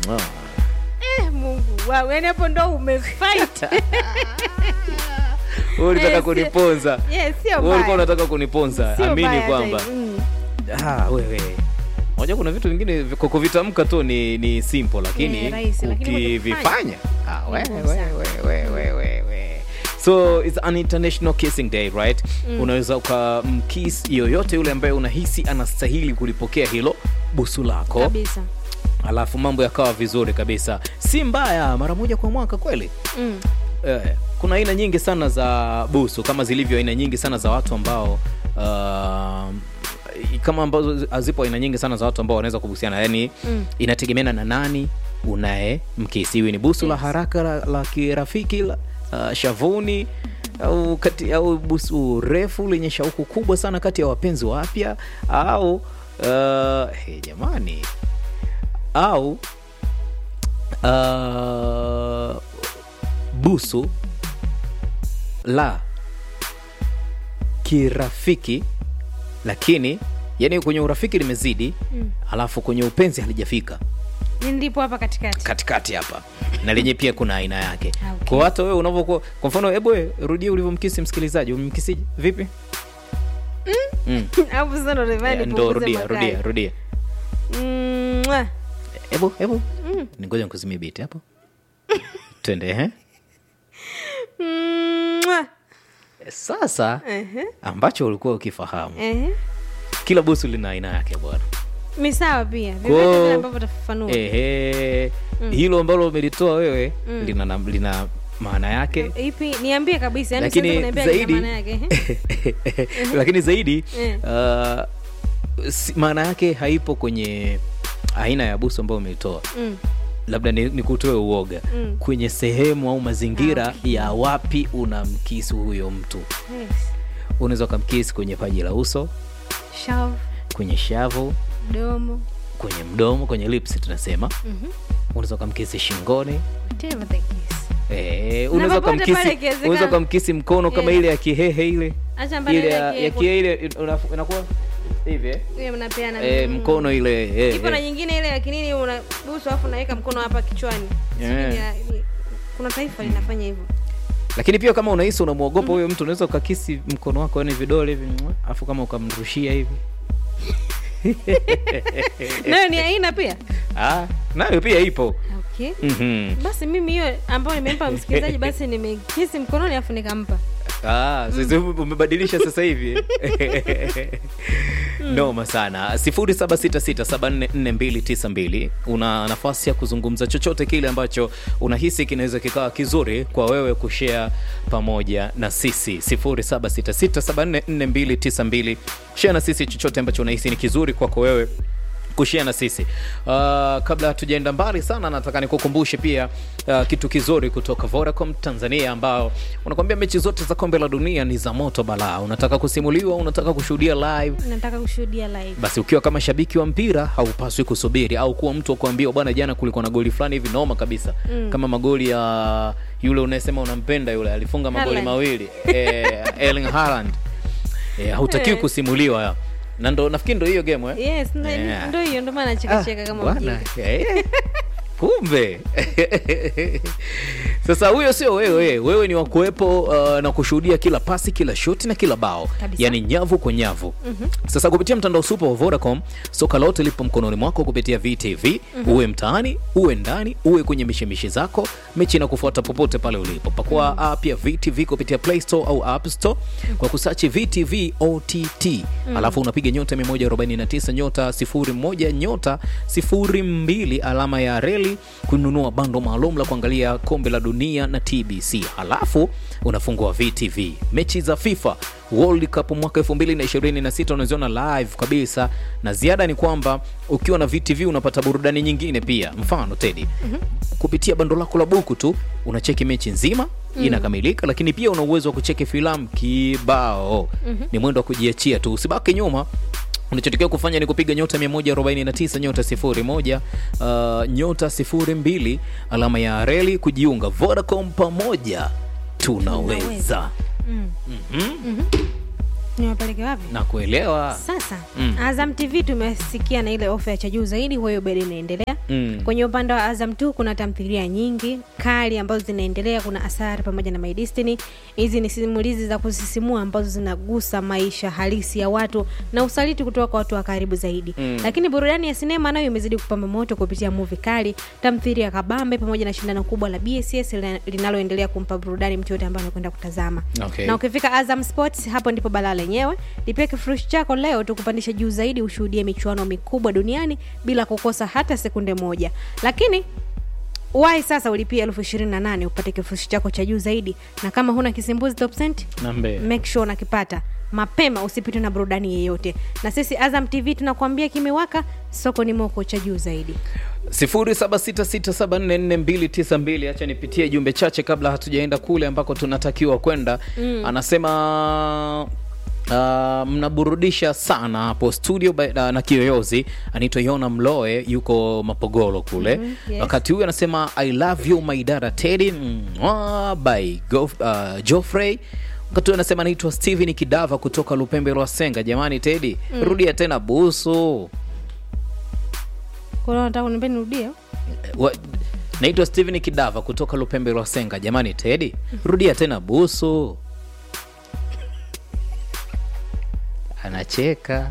Mwah. Eh, Mungu wow, yani hapo ndo umefight. Wewe ulitaka Eh, kuniponza Yes, sio Wewe ulikuwa mbaya. unataka kuniponza Sio amini mbaya kwamba hata hivyo. Mm. ah, wewe moja kuna vitu vingine vi- kwa kuvitamka tu ni, ni simple lakini Eh, rahisi, lakini kwenye ukivifanya ah, Ni we, ngumu we, sana. we, we, we, we, we. so it's an international kissing day right unaweza ukamkis yoyote yule ambaye unahisi anastahili kulipokea hilo busu lako Kabisa. alafu mambo yakawa vizuri kabisa si mbaya mara moja kwa mwaka kweli Mm. eh, kuna aina nyingi sana za busu kama zilivyo aina nyingi sana za watu ambao uh, kama ambazo hazipo aina nyingi sana za watu ambao wanaweza kubusiana yani Mm. inategemeana na nani unaye mkisi iwe ni busu la Yes. haraka la, la kirafiki la uh, shavuni au kati au busu refu lenye shauku kubwa sana kati ya wapenzi wapya au uh, hey, jamani au uh, busu la kirafiki lakini yani kwenye urafiki limezidi Mm. alafu kwenye upenzi halijafika Ni ndipo hapa katikati. katikati hapa na lenye pia kuna aina yake Ah, okay. kwa hata wewe unavyokuwa kwa mfano hebu we, rudia ulivyomkisi msikilizaji umemkisije vipi mm. Hapo sasa ndo nifanye ndo nipunguze rudia makali. rudia rudia Mm, mwah. hebu hebu Mm. ningoja nikuzimie biti hapo twende eh? Mm, mwah. sasa Ehe, ambacho ulikuwa ukifahamu ehe. kila busu lina aina yake bwana Mi sawa pia Kwa- vyovyote vile ambavyo utafafanua ehe hilo ambalo umelitoa wewe Mm. lina, na- lina maana yake ipi niambie kabisa yani lakini siwezi kuniambia zaidi maana yake ehe. lakini zaidi Eh. uh, si- maana yake haipo kwenye aina ya busu ambayo umeitoa Mm, labda ni, ni kutoe uoga Mm. kwenye sehemu au mazingira Ah, okay. ya wapi unamkisi huyo mtu yes. unaweza ukamkisi kwenye paji la uso Shavu, kwenye shavu domo kwenye mdomo kwenye lips tunasema mhm. unaweza ukamkisi shingoni Whatever the case. Eh, unaweza popote pale ukamkisi ikiwezekana. unaweza ukamkisi mkono kama Eh. ile ya kihehe ile Acha mbali ile ile ya yake- ya kihehe ile una- inakuwa hivi eh? Hiyo mnapeana eh, mm. mkono ile eh, ipo na eh. nyingine ile lakinini unabusu alafu unaweka mkono hapa kichwani Sijui Yeah. ni ya- ni- kuna taifa linafanya hivyo lakini pia kama unahisi unamwogopa huyo mtu unaweza ukakisi mkono wako yani vidole hivi mwa, afu kama ukamrushia hivi nayo ni aina pia ah, nayo pia ipo okay mm-hmm. basi mimi hiyo ambayo nimempa msikilizaji basi nimekisi mkononi alafu nikampa Ah, sasa umebadilisha sasa hivi noma sana 0766744292 una nafasi ya kuzungumza chochote kile ambacho unahisi kinaweza kikawa kizuri kwa wewe kushare pamoja na sisi 0766744292 share na sisi chochote ambacho unahisi ni kizuri kwako wewe kushia na sisi uh, kabla hatujaenda mbali sana nataka nikukumbushe pia uh, kitu kizuri kutoka Vodacom Tanzania ambao unakwambia mechi zote za kombe la dunia ni za moto balaa unataka kusimuliwa unataka kushuhudia live nataka kushuhudia live basi ukiwa kama shabiki wa mpira haupaswi kusubiri au kuwa mtu wa kuambiwa bwana jana kulikuwa na goli fulani hivi noma kabisa mm. kama magoli ya yule unayesema unampenda yule alifunga magoli Haaland. mawili eh, Erling Haaland eh, hautakiwi Eh. kusimuliwa na ndo nafikiri ndo hiyo game eh? yes ndo- Yeah. ndo hiyo ndo maana chekacheka kama bwana, mjinga eh, kumbe sasa huyo sio wewe wewe ni wakuwepo uh, na kushuhudia kila pasi kila shoti na kila bao Kabisa. yani nyavu kwa nyavu mm-hmm. sasa kupitia mtandao super wa vodacom soka lote lipo mkononi mwako kupitia vtv mm-hmm. uwe mtaani uwe ndani uwe kwenye mishemishe zako mechi na kufuata popote pale ulipo pakua mm-hmm. app ya vtv kupitia play store au app store kwa kusachi vtv ott mm-hmm. alafu unapiga nyota 149 nyota 01 nyota 02 alama ya reli kununua bando maalum la kuangalia kombe la dunia na tbc halafu unafungua vtv mechi za fifa world cup mwaka 2026 unaziona live kabisa na ziada ni kwamba ukiwa na vtv unapata burudani nyingine pia mfano tedi mm-hmm. kupitia bando lako la buku tu unacheki mechi nzima mm. inakamilika lakini pia una uwezo wa kucheki filamu kibao mm-hmm. ni mwendo wa kujiachia tu usibaki nyuma unachotakiwa kufanya ni kupiga nyota 149 nyota 01 uh, nyota 02 alama ya reli kujiunga vodacom pamoja tunaweza Mm. mm-hmm. niwapeleke wapi na kuelewa sasa Mm. azam tv tumesikia na ile ofa ya cha juu zaidi kwa hiyo bado inaendelea mm. kwenye upande wa azam tu kuna tamthilia nyingi kali ambazo zinaendelea kuna asari pamoja na my destiny hizi ni simulizi za kusisimua ambazo zinagusa maisha halisi ya watu na usaliti kutoka kwa watu wa karibu zaidi Mm. lakini burudani ya sinema nayo imezidi kupamba moto kupitia muvi kali tamthilia kabambe pamoja na shindano kubwa la bss lina- linaloendelea kumpa burudani mtu yote ambaye anakwenda kutazama Okay. na ukifika azam sports hapo ndipo balaa lenyewe lipia kifurushi chako leo tukupandisha juu zaidi ushuhudie michuano mikubwa duniani bila kukosa hata sekunde moja lakini wai sasa ulipia elfu ishirini na nane upate kifurushi chako cha juu zaidi na kama huna kisimbuzi top cent nambe make sure unakipata mapema usipitwe na burudani yeyote na sisi azam tv tunakuambia kimewaka soko ni moko cha juu zaidi 0766744292 acha nipitie jumbe chache kabla hatujaenda kule ambako tunatakiwa kwenda mm. anasema Uh, mnaburudisha sana hapo studio by, uh, na kiyoyozi anaitwa yona mloe yuko mapogolo kule Mhm, yes. wakati huyu anasema i love you my dada teddy Mwah, by Go, uh, joffrey wakati huyu anasema anaitwa steven kidava kutoka lupembe lwa senga jamani teddy rudia tena busu kwa hiyo nataka kuniambia nirudie Wa- naitwa steven kidava kutoka lupembe lwa senga jamani tedi rudia tena busu anacheka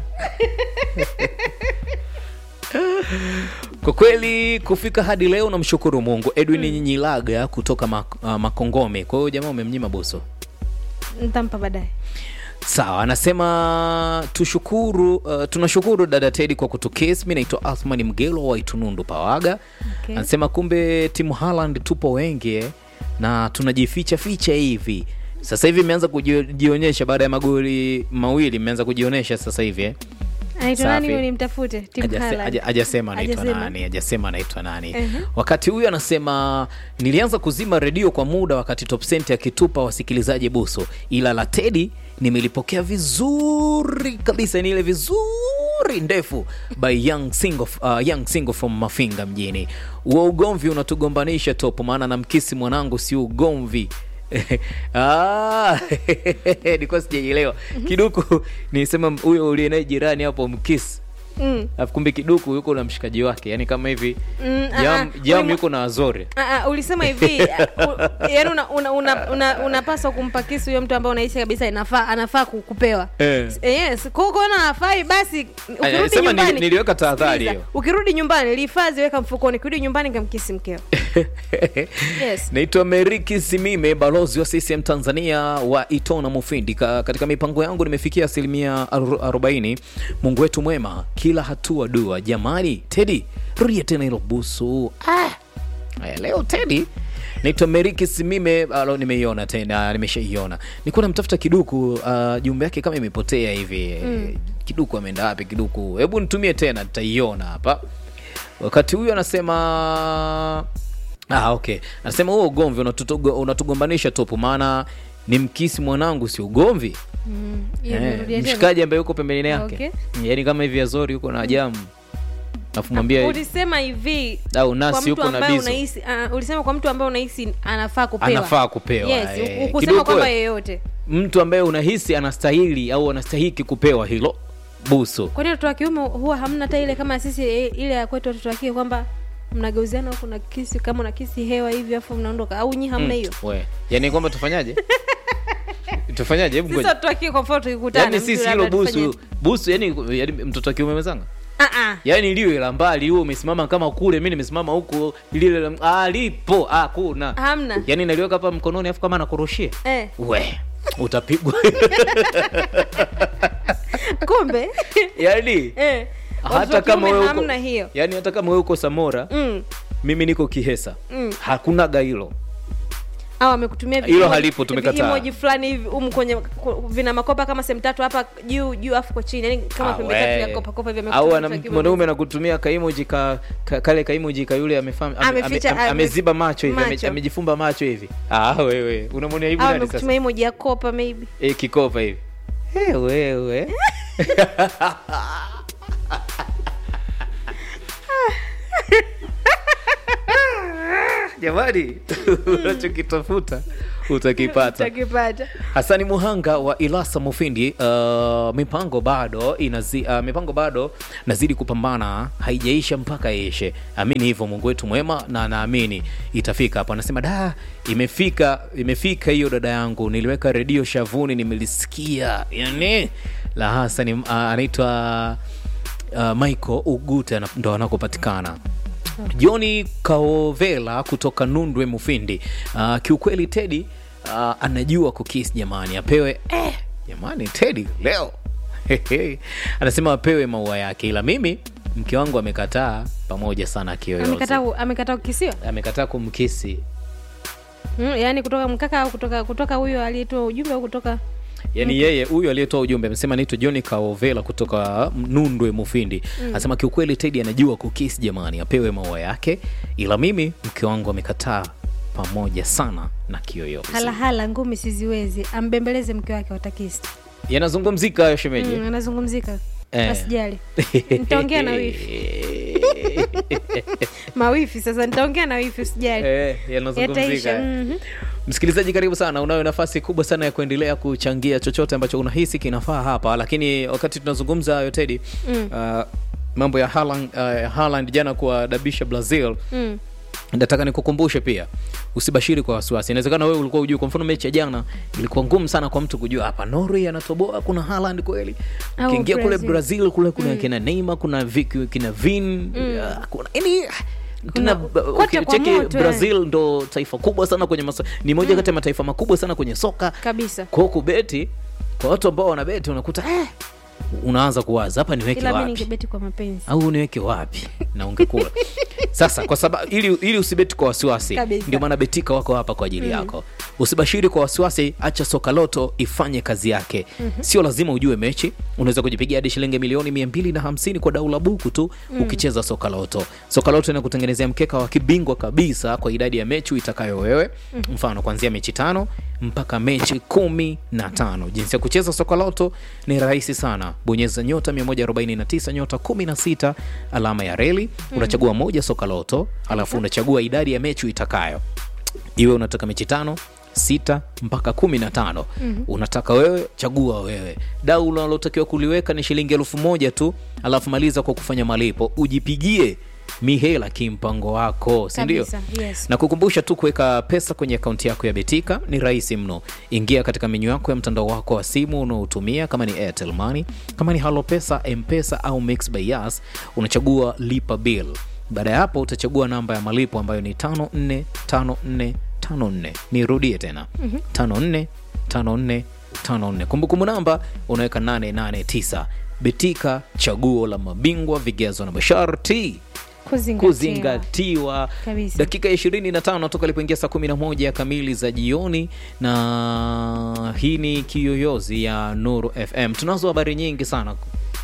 kwa kweli kufika hadi leo namshukuru mungu edwin mm. nyilaga kutoka mak- uh, makongome kwa hiyo jamaa umemnyima busu nitampa baadaye sawa anasema tushukuru uh, tunashukuru dada tedi kwa kutukesi mi naitwa athmani mgelo wa itunundu pawaga Okay. anasema kumbe timu haland tupo wengi eh, na tunajificha ficha hivi sasa hivi imeanza kujionyesha baada ya magoli mawili imeanza kujionyesha sasa hivi eh. anaitwa nani Safi. huyo nimtafute Tim Hajase- Haaland. haja- hajasema anaitwa Hajasema. nani hajasema anaitwa nani Mhm. wakati huyu anasema nilianza kuzima redio kwa muda wakati top Cent akitupa wasikilizaji buso ila la tedi nimelipokea vizuri kabisa ni ile vizuri ndefu by young single, uh, young single from mafinga mjini huo ugomvi unatugombanisha top maana na mkisi mwanangu si ugomvi Ah, nilikuwa sijaielewa kiduku nisema huyo uliye naye jirani hapo mkisi Mm. alafu kumbe kiduku yuko na mshikaji wake yani kama hivi Mm, ah, jam, ah, jam ulima- yuko na azore Ah, ah, ulisema hivi ah, u- yaani unapaswa una, una, una, unapaswa kumpa kisu huyo mtu ambaye unahisi kabisa inafaa anafaa ku- kupewa Eh. Eh, yes kwa kuona hafai basi ukirudi sema nili- nyumbani niliweka tahadhari Sikiliza, hiyo. ukirudi nyumbani lihifadhi weka mfukoni ukirudi nyumbani kamkisi mkeo Yes. naitwa meriki simime balozi wa ccm tanzania wa itona mufindi Ka, katika mipango yangu nimefikia asilimia aru- arobaini mungu wetu mwema kila hatua dua jamani tedi rudia tena hilo busu ah. Aya, leo tedi naitwa meriki simime alo nimeiona tena nimeshaiona nikuwa namtafuta kiduku uh, jumbe yake kama imepotea hivi mm. kiduku ameenda wapi kiduku hebu nitumie tena nitaiona hapa wakati huyu anasema ah, okay anasema huo ugomvi unatutugo- unatugombanisha topu maana ni mkisi mwanangu si ugomvi Mm, hiyo eh, nimerudia tena. mshikaji ambaye yuko pembeni yake Okay. yaani kama hivi azori yuko na jamu alafu mwambia ulisema hivi au kwa nasi mtu yuko na ambaye bizo unahisi uh, ulisema kwa mtu ambaye unahisi anafaa kupewa anafaa kupewa yes eh. ukusema Kiduku kwamba we, yeyote mtu ambaye unahisi anastahili au anastahiki kupewa hilo busu kwani watoto wa kiume huwa hamna hata ile kama sisi eh, ile ya kwetu watoto wa kike kwamba mnageuziana huku na kisi kama una kisi hewa hivi afu mnaondoka au nyi hamna hiyo we yani kwamba tufanyaje tufanyaje hebu sisi ngoja. watoto wa kike kwa mfano tukikutana yani mtu sisi labda hilo tufanye- busu busu yani, yani mtoto wa kiume mezanga Ah, ah. yaani liwe la mbali huo umesimama kama kule mi nimesimama huku lile la- ah, lipo ah, kuna hamna yaani naliweka hapa mkononi afu kama nakurushia eh, we utapigwa kumbe yaani eh, watoto hata wa kama kiume wewe uko hamna hiyo yaani hata kama wewe uko samora mm. mimi niko kihesa Mm. hakunaga hilo au amekutumia vi- Hilo emoji- halipo, tumekataa. emoji fulani hivi umu kwenye ku- vina makopa kama sehemu tatu hapa juu juu afu kwa chini yani kama Ah, pembe tatu we. ya kopa kopa hivi au amekutumia ana- mtu wa kiume. mwanaume anakutumia kaimoji ka, ka, kale kaimoji ka yule amefam- ame- Ameficha- ame- ame- ame- ameziba macho hivi ame- macho. amejifumba macho hivi ah, wewe unamwonea hivi au nani sasa amekutumia emoji ya kopa maybe e, kikopa hivi hey, wewe jamani unachokitafuta utakipata utakipata hasani muhanga wa ilasa mufindi uh, mipango bado inazi, uh, mipango bado nazidi kupambana haijaisha mpaka ishe amini hivyo mungu wetu mwema na naamini itafika hapo anasema da imefika imefika hiyo dada yangu niliweka redio shavuni nimelisikia yani la hasani uh, anaitwa uh, michael ugute ana- ndo anakopatikana Joni Kaovela kutoka Nundwe Mufindi. Uh, kiukweli Tedi uh, anajua kukis jamani, apewe eh, jamani Tedi leo anasema apewe maua yake, ila mimi mke wangu amekataa pamoja sana kiyoyozi, amekataa amekataa kukisiwa amekataa kumkisi mm, yaani kutoka mkaka au kutoka kutoka huyo aliyetoa ujumbe au kutoka yaani yeye huyu aliyetoa ujumbe amesema naitwa John Kaovela kutoka Nundwe Mufindi anasema kiukweli Tedi anajua kukis jamani, apewe maua yake, ila mimi mke wangu amekataa pamoja sana na kiyoyozi. halahala ngumi siziwezi ambembeleze mke wake watakisi yanazungumzika hayo shemeji mm, anazungumzika Eh. asijali nitaongea na wifi mawifi sasa nitaongea na wifi usijali Eh, yataisha yanazungumzika mhm. msikilizaji karibu sana unayo nafasi kubwa sana ya kuendelea kuchangia chochote ambacho unahisi kinafaa hapa lakini wakati tunazungumza hayo tedi Mm. uh, mambo ya Haaland, uh, Haaland jana kuwadabisha brazil Mm. nataka nikukumbushe pia usibashiri kwa wasiwasi inawezekana wewe ulikuwa ujui kwa mfano mechi ya jana ilikuwa ngumu sana kwa mtu kujua hapa norway anatoboa kuna Haaland kweli Au ukiingia kule Brazil. brazil kule kuna kina neymar kuna Vic, kina vin uh, kuna yani tena Kuna- kote kwa ukicheki moto, brazil ndo taifa kubwa sana kwenye masa, ni moja kati ya mataifa makubwa sana kwenye soka kabisa kwao kubeti kwa watu ambao wanabeti unakuta eh, unaanza kuwaza hapa niweke ila mi wapi ningebeti kwa mapenzi au niweke wapi na ungekula sasa kwa sababu ili, ili usibeti kwa wasiwasi Kabisa. ndio maana betika wako hapa kwa ajili yako usibashiri kwa wasiwasi acha soka loto ifanye kazi yake sio lazima ujue mechi unaweza kujipigia hadi shilingi milioni mia mbili na hamsini kwa dau la buku tu ukicheza soka loto soka loto inakutengenezea mkeka wa kibingwa kabisa kwa idadi ya mechi itakayo wewe mfano kuanzia mechi tano mpaka mechi kumi na tano jinsi ya kucheza soka loto ni rahisi sana bonyeza nyota 149 nyota 16 alama ya reli unachagua moja soka loto alafu unachagua idadi ya mechi itakayo iwe unataka mechi tano sita mpaka kumi na tano unataka wewe chagua wewe dau unalotakiwa kuliweka ni shilingi elfu moja tu alafu maliza kwa kufanya malipo ujipigie mihela kimpango wako sindio Kabisa, yes. na kukumbusha tu kuweka pesa kwenye akaunti yako ya betika ni rahisi mno ingia katika menyu yako ya mtandao wako wa simu unaotumia kama ni airtel money kama ni halo pesa mpesa au mix by yas unachagua lipa bill baada ya hapo utachagua namba ya malipo ambayo ni 545454 nirudie tena 545454 kumbukumbu namba unaweka 889 betika chaguo la mabingwa vigezo na masharti Kuzingatiwa. kuzingatiwa Kabisa. dakika ya ishirini na tano toka ilipoingia saa kumi na moja kamili za jioni na hii ni kiyoyozi ya nuru fm tunazo habari nyingi sana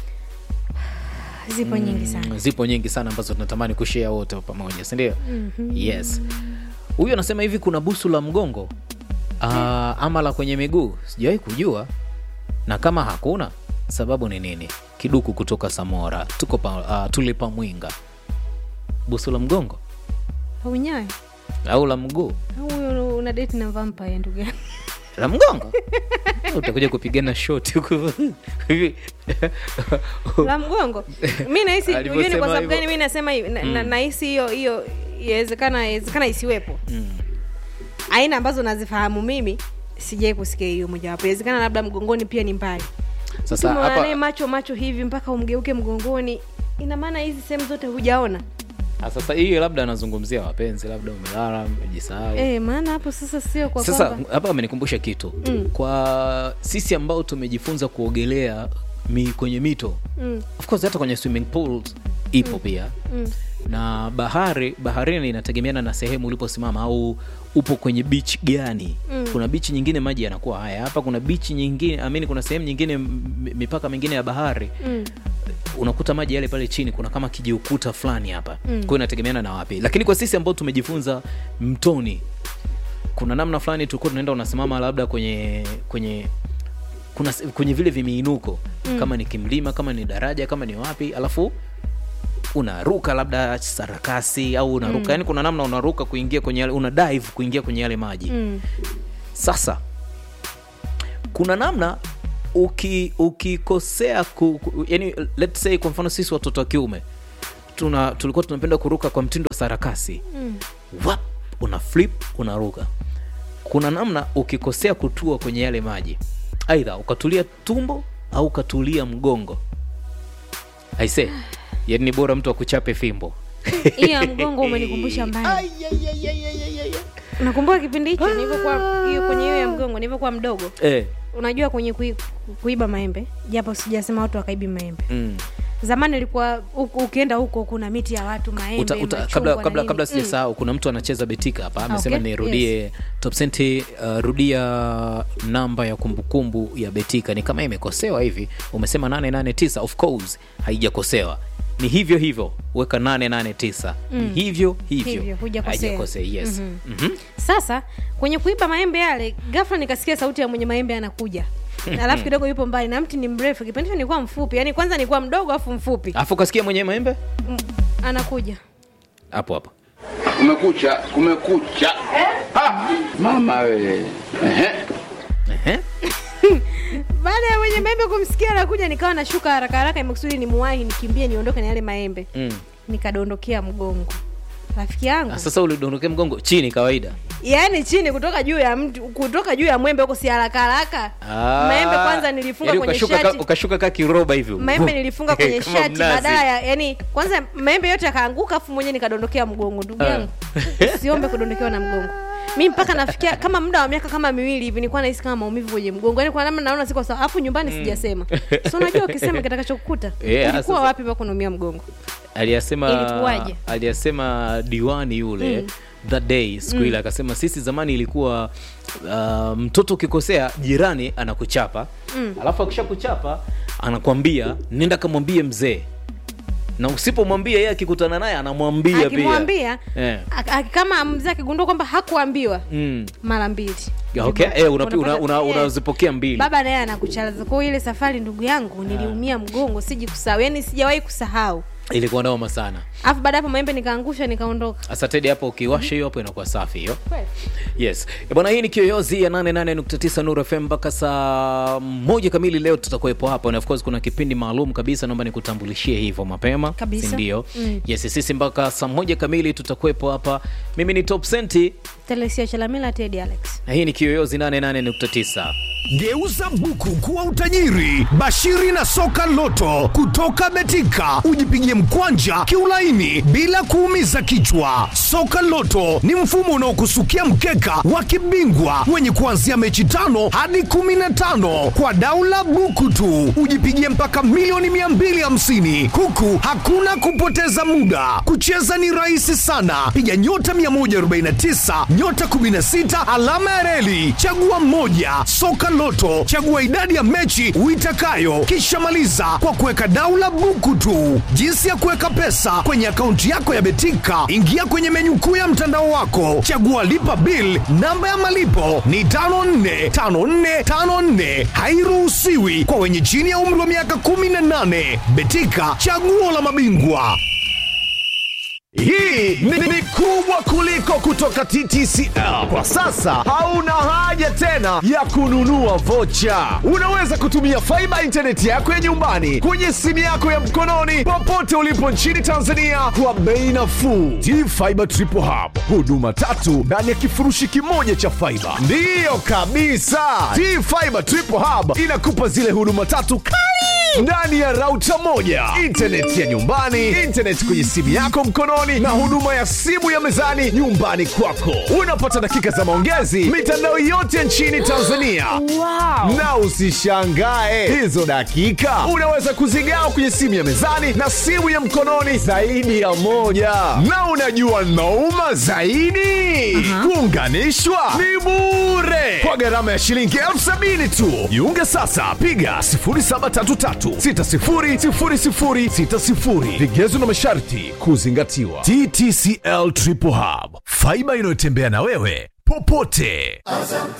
zipo nyingi sana zipo nyingi sana ambazo tunatamani kushea wote pamoja sindio mm-hmm. yes huyu anasema hivi kuna busu la mgongo uh, ama la kwenye miguu sijawahi kujua na kama hakuna sababu ni nini kiduku kutoka samora tuko pa, uh, tulipa mwinga busu la mgongo au nyayo au la mguu au huyo una date na vampire ndugu yangu la mgongo utakuja kupigana shoti huku la mgongo mi nahisi Alivyosema ujue ni kwa sababu hivyo. gani mi nasema hivi na- na- nahisi hiyo hiyo yawezekana yawezekana isiwepo aina ambazo nazifahamu mimi sijai kusikia hiyo mojawapo inawezekana labda mgongoni pia ni mbali sasa Mtu mwanae hapa macho macho hivi mpaka umgeuke mgongoni ina maana hizi sehemu zote hujaona ah, sasa hii labda anazungumzia wapenzi labda umelala umejisahau e, maana hapo sasa sio kwa sasa kwamba hapa amenikumbusha kitu Mm. kwa sisi ambao tumejifunza kuogelea mi, kwenye mito mm, of course hata kwenye swimming pools ipo pia mm, na bahari baharini inategemeana na sehemu uliposimama au upo kwenye beach gani Mm. kuna bichi nyingine maji yanakuwa haya hapa kuna bichi nyingine amini kuna sehemu nyingine m- mipaka mingine ya bahari mm. unakuta maji yale pale chini kuna kama kijiukuta fulani hapa Mm. kwa hiyo inategemeana na wapi lakini kwa sisi ambao tumejifunza mtoni kuna namna fulani tulikuwa tunaenda unasimama labda kwenye kwenye kuna se- kwenye vile vimiinuko mm. kama ni kimlima kama ni daraja kama ni wapi alafu unaruka labda sarakasi au unaruka mm. yani kuna namna unaruka kuingia kwenye yale una dive kuingia kwenye yale maji Mm. sasa kuna namna uki ukikosea ku, ku, yani let's say kwa mfano sisi watoto wa kiume tuna tulikuwa tunapenda kuruka kwa mtindo wa sarakasi mm. Wap, una flip unaruka kuna namna ukikosea kutua kwenye yale maji aidha ukatulia tumbo au ukatulia mgongo aise yani ni bora mtu akuchape fimbo hiyo ya mgongo umenikumbusha mbali nakumbuka kipindi hicho nilivyokuwa hiyo kwenye hiyo ya mgongo nilivyokuwa mdogo eh, unajua kwenye kui, kuiba maembe japo sijasema watu wakaibi maembe mm. zamani ilikuwa uku- ukienda huko kuna miti ya watu maembe uta, uta, machungwa kabla na kabla, nini. kabla Mm. sijasahau kuna mtu anacheza betika hapa amesema Okay, nirudie top senti uh, rudia namba ya kumbukumbu ya betika ni kama imekosewa hivi umesema 889 of course haijakosewa ni hivyo hivyo weka 889 ni hivyo hivyo, Hivyo, hujakosea. Haijakosea, yes Mhm. sasa kwenye kuiba maembe yale ghafla nikasikia sauti ya mwenye maembe anakuja alafu kidogo yupo mbali na mti ni mrefu kipindi hicho nilikuwa mfupi yani kwanza nilikuwa mdogo afu mfupi alafu ukasikia mwenye maembe Mm, anakuja hapo hapo Kumekucha, kumekucha. Ha! Mama we. Ehe. Ehe. baada ya mwenye maembe kumsikia anakuja nikawa nashuka haraka haraka imekusudi nimuwahi nikimbie niondoke na yale maembe Mm. nikadondokea mgongo rafiki yangu Ah, sasa ulidondokea mgongo chini kawaida yaani chini kutoka juu ya mti kutoka juu ya mwembe huko si haraka haraka Ah, maembe kwanza nilifunga yaani kwenye ukashuka ka- shati ukashuka ka kiroba hivi maembe nilifunga kwenye Kama shati mnazi. badala ya yani kwanza maembe yote yakaanguka afu mwenyewe nikadondokea mgongo ndugu Ah. yangu siombe kudondokewa na mgongo mi mpaka nafikia kama muda wa miaka kama miwili hivi nilikuwa nahisi kama maumivu kwenye mgongo yani kwa namna naona siko sawa afu nyumbani sijasema so unajua ukisema kitakachokukuta Yeah, ulikuwa sasa- wapi mpaka unaumia mgongo aliyasema Ilikuwaje? aliyasema diwani yule mm. that day siku ile akasema sisi zamani ilikuwa uh, mtoto ukikosea jirani anakuchapa mm. alafu akishakuchapa anakwambia nenda kamwambie mzee na usipomwambia yeye akikutana naye anamwambia pia akimwambia Eh. ak- ak- kama mzee akigundua kwamba hakuambiwa mm. mara mbili okay. eh, una, Unapata- una, una, eh. unazipokea mbili baba naye anakuchalaza kwa hiyo ile safari ndugu yangu niliumia mgongo siji kusahau yani sijawahi kusahau ilikuwa noma sana alafu baada ya hapo maembe nikaangusha nikaondoka sasa tedi hapo ukiwasha hiyo hapo inakuwa safi hiyo yes Eh, bwana hii ni kiyoyozi ya 88.9 nuru fm mpaka saa moja kamili leo tutakuwepo hapa na of course kuna kipindi maalum kabisa naomba nikutambulishie hivyo mapema Kabisa. sindio Mm. yes sisi mpaka saa moja kamili tutakuwepo hapa mimi ni top senti telesia chalamila tedi alex na hii ni kiyoyozi 88.9 Geuza buku kuwa utajiri. Bashiri na soka loto kutoka Betika, ujipigie mkwanja kiulaini bila kuumiza kichwa. Soka loto ni mfumo unaokusukia mkeka wa kibingwa wenye kuanzia mechi tano hadi kumi na tano kwa daula buku tu, ujipigie mpaka milioni 250 huku hakuna kupoteza muda. Kucheza ni rahisi sana, piga nyota 149 nyota 16 alama ya reli, chagua mmoja. Soka Loto, chagua idadi ya mechi uitakayo, kisha maliza kwa kuweka daula buku tu. Jinsi ya kuweka pesa kwenye akaunti yako ya Betika, ingia kwenye menyu kuu ya mtandao wako, chagua lipa bill. Namba ya malipo ni 545454, hairuhusiwi kwa wenye chini ya umri wa miaka 18. Betika, chaguo la mabingwa. Hii ni, ni kubwa kuliko kutoka TTCL. Kwa sasa hauna haja tena ya kununua vocha. Unaweza kutumia faiba intaneti yako ya nyumbani kwenye simu yako ya mkononi popote ulipo nchini Tanzania kwa bei nafuu. T-Fiber Triple Hub, huduma tatu ndani ya kifurushi kimoja cha faiba. Ndiyo kabisa, T-Fiber Triple Hub inakupa zile huduma tatu kali ndani ya rauta moja intaneti ya nyumbani intaneti kwenye simu yako mkononi na huduma ya simu ya mezani nyumbani kwako unapata dakika za maongezi mitandao yote nchini tanzania wow. na usishangae hizo dakika unaweza kuzigawa kwenye simu ya mezani na simu ya mkononi zaidi ya moja na unajua nauma zaidi kuunganishwa ni bure kwa gharama ya shilingi elfu sabini tu jiunge sasa piga 0733600060 vigezo na masharti kuzingatiwa ttcl triple hub faiba inayotembea na wewe popote